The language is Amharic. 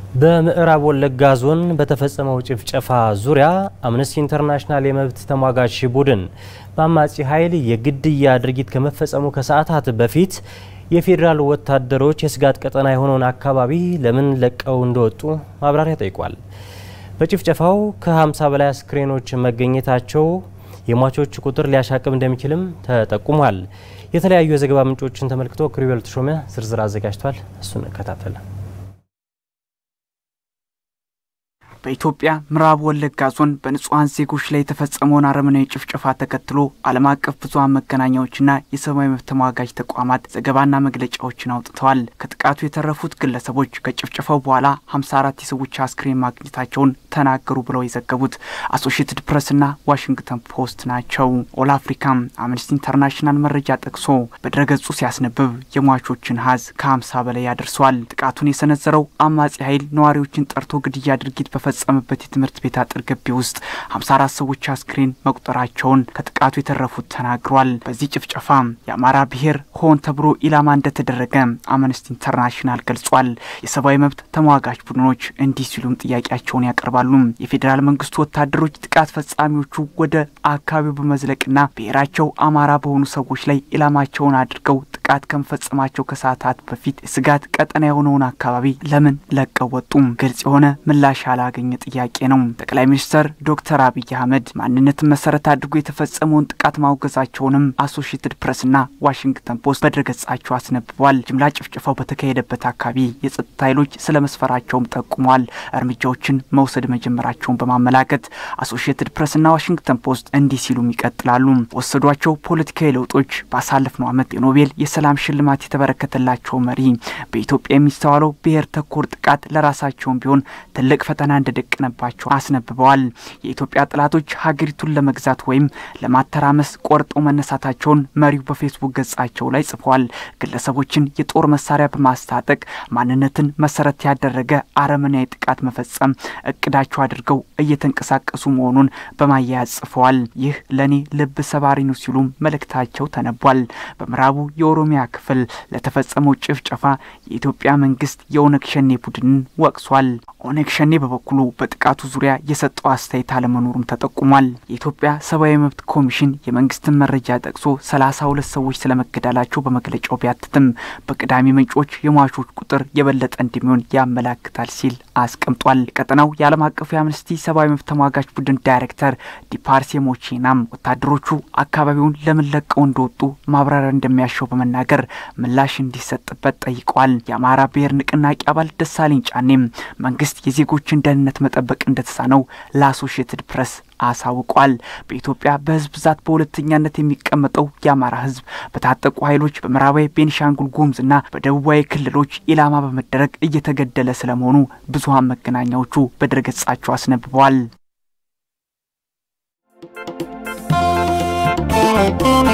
በምዕራብ ወለጋ ዞን በተፈጸመው ጭፍጨፋ ዙሪያ አምነስቲ ኢንተርናሽናል የመብት ተሟጋች ቡድን በአማጺ ኃይል የግድያ ድርጊት ከመፈጸሙ ከሰዓታት በፊት የፌዴራል ወታደሮች የስጋት ቀጠና የሆነውን አካባቢ ለምን ለቀው እንደወጡ ማብራሪያ ጠይቋል። በጭፍጨፋው ከ50 በላይ አስክሬኖች መገኘታቸው የሟቾች ቁጥር ሊያሻቅብ እንደሚችልም ተጠቁሟል። የተለያዩ የዘገባ ምንጮችን ተመልክቶ ክሪቤል ተሾመ ዝርዝር አዘጋጅቷል። እሱን እንከታተል። በኢትዮጵያ ምዕራብ ወለጋ ዞን በንጹሐን ዜጎች ላይ የተፈጸመውን አረመናዊ ጭፍጨፋ ተከትሎ ዓለም አቀፍ ብዙኃን መገናኛዎችና የሰብአዊ መብት ተሟጋጅ ተቋማት ዘገባና መግለጫዎችን አውጥተዋል። ከጥቃቱ የተረፉት ግለሰቦች ከጭፍጨፋው በኋላ 54 የሰዎች አስክሬን ማግኘታቸውን ተናገሩ ብለው የዘገቡት አሶሺየትድ ፕሬስና ዋሽንግተን ፖስት ናቸው። ኦል አፍሪካም አምነስቲ ኢንተርናሽናል መረጃ ጠቅሶ በድረገጹ ሲያስነብብ የሟቾችን ሀዝ ከ50 በላይ ያደርሰዋል። ጥቃቱን የሰነዘረው አማጺ ኃይል ነዋሪዎችን ጠርቶ ግድያ ድርጊት በፈጸመበት የትምህርት ቤት አጥር ግቢ ውስጥ 54 ሰዎች አስክሬን መቁጠራቸውን ከጥቃቱ የተረፉት ተናግሯል። በዚህ ጭፍጨፋ የአማራ ብሔር ሆን ተብሎ ኢላማ እንደተደረገ አምነስቲ ኢንተርናሽናል ገልጿል። የሰብአዊ መብት ተሟጋች ቡድኖች እንዲህ ሲሉም ጥያቄያቸውን ያቀርባሉ። የፌዴራል መንግስቱ ወታደሮች ጥቃት ፈጻሚዎቹ ወደ አካባቢው በመዝለቅና ብሔራቸው አማራ በሆኑ ሰዎች ላይ ኢላማቸውን አድርገው ጥቃት ከመፈጸማቸው ከሰዓታት በፊት የስጋት ቀጠና የሆነውን አካባቢ ለምን ለቀው ወጡ? ግልጽ የሆነ ምላሽ ያላገኘ ጥያቄ ነው። ጠቅላይ ሚኒስትር ዶክተር አብይ አህመድ ማንነትን መሰረት አድርጎ የተፈጸመውን ጥቃት ማውገዛቸውንም አሶሺየትድ ፕሬስና ዋሽንግተን ፖስት በድረገጻቸው አስነብቧል። ጅምላ ጭፍጨፋው በተካሄደበት አካባቢ የጸጥታ ኃይሎች ስለ መስፈራቸውም ጠቁመዋል። እርምጃዎችን መውሰድ መጀመራቸውን በማመላከት አሶሺየትድ ፕሬስና ዋሽንግተን ፖስት እንዲህ ሲሉም ይቀጥላሉ። ወሰዷቸው ፖለቲካዊ ለውጦች ባሳለፍነው ዓመት የኖቤል የሰላም ሽልማት የተበረከተላቸው መሪ በኢትዮጵያ የሚስተዋለው ብሔር ተኮር ጥቃት ለራሳቸውም ቢሆን ትልቅ ፈተና እንደደቀነባቸው አስነብበዋል። የኢትዮጵያ ጠላቶች ሀገሪቱን ለመግዛት ወይም ለማተራመስ ቆርጠው መነሳታቸውን መሪው በፌስቡክ ገጻቸው ላይ ጽፏል። ግለሰቦችን የጦር መሳሪያ በማስታጠቅ ማንነትን መሰረት ያደረገ አረመናዊ ጥቃት መፈጸም እቅዳቸው አድርገው እየተንቀሳቀሱ መሆኑን በማያያዝ ጽፈዋል። ይህ ለእኔ ልብ ሰባሪ ነው ሲሉም መልእክታቸው ተነቧል። በምዕራቡ የኦሮሚያ ክፍል ለተፈጸመው ጭፍጨፋ የኢትዮጵያ መንግስት የኦነግ ሸኔ ቡድንን ወቅሷል። ኦነግ ሸኔ በበኩሉ በጥቃቱ ዙሪያ የሰጠው አስተያየት አለመኖሩም ተጠቁሟል። የኢትዮጵያ ሰብአዊ መብት ኮሚሽን የመንግስትን መረጃ ጠቅሶ ሰላሳ ሁለት ሰዎች ስለመገደላቸው በመግለጫው ቢያትትም በቅዳሜ ምንጮች የሟቾች ቁጥር የበለጠ እንደሚሆን ያመላክታል ሲል አስቀምጧል። የቀጠናው የዓለም አቀፉ የአምነስቲ ሰብአዊ መብት ተሟጋች ቡድን ዳይሬክተር ዲፓርሴ ሞቼናም ወታደሮቹ አካባቢውን ለምን ለቀው እንደወጡ ማብራሪያ እንደሚያሻው በመናገር ምላሽ እንዲሰጥበት ጠይቀዋል። የአማራ ብሔር ንቅናቄ አባል ደሳለኝ ጫኔም መንግስት የዜጎችን ደህንነት መጠበቅ እንደተሳነው ለአሶሺየትድ ፕሬስ አሳውቋል። በኢትዮጵያ በህዝብ ብዛት በሁለተኛነት የሚቀመጠው የአማራ ህዝብ በታጠቁ ኃይሎች በምዕራባዊ ቤኒሻንጉል ጉሙዝና በደቡባዊ ክልሎች ኢላማ በመደረግ እየተገደለ ስለመሆኑ ብዙሀን መገናኛዎቹ በድረገጻቸው አስነብበዋል።